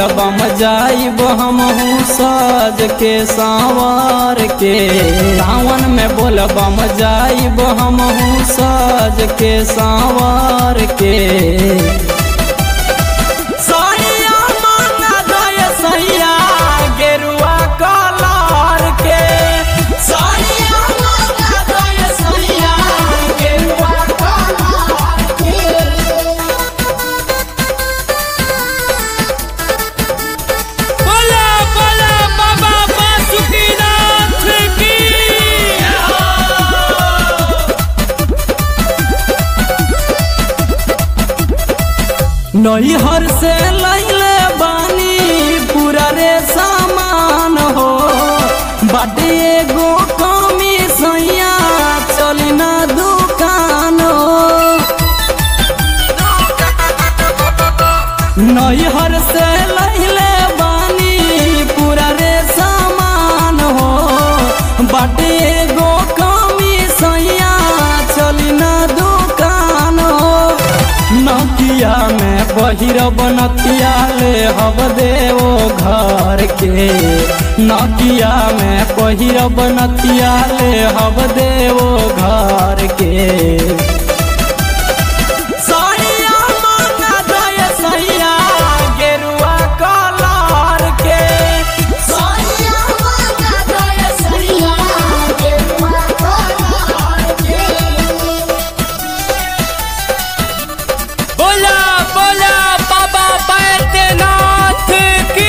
बोलबम जाइब हमहू सज के सांवर के सावन में बोलबम जाइब हमहू सज के सांवर के सैया मांगा दय सैया गेरुआ कलर के सैया मांगा दय सैया गेरुआ कलर के बोला बोला बाबा बासुकीनाथ की नैहर से लैले बानी पूरा रे सामान हो बाटे एगो कमी सैया चली ना दुकान हो नैहर से लैले बानी पूरा रे सामान हो बाटे एगो कमी सैया चली ना दुकान हो नकिया में बहिर बनतिया ले हब देवो घर के नकिया में बहिर बनतिया ले हब देवो घर के सैया मांगा दय सैया गेरुआ कलर के सैया मांगा दय सैया गेरुआ कलर के बोला बोला बाबा बैद्यनाथ की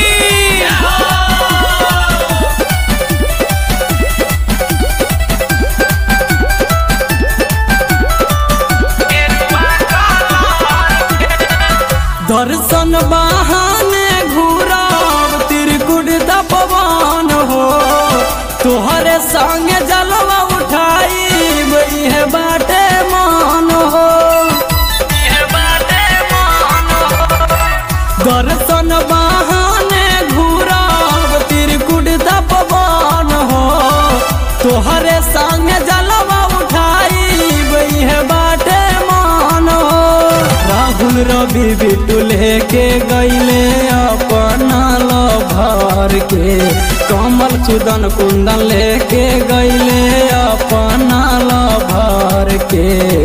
दर्शन बहाने घूरब त्रिकुट तपवान हो तोहरे संग जलवा उठाई है बाटे मान हो दर्शन बहाने घूरब त्रिकुट तपवान हो तोहरे संग जलवा उठाई है बाटे मान हो राहुल रवि बिटुल के गैले अपना लभर के कमल सुदन कुंदन लेके गैले अपना लभर के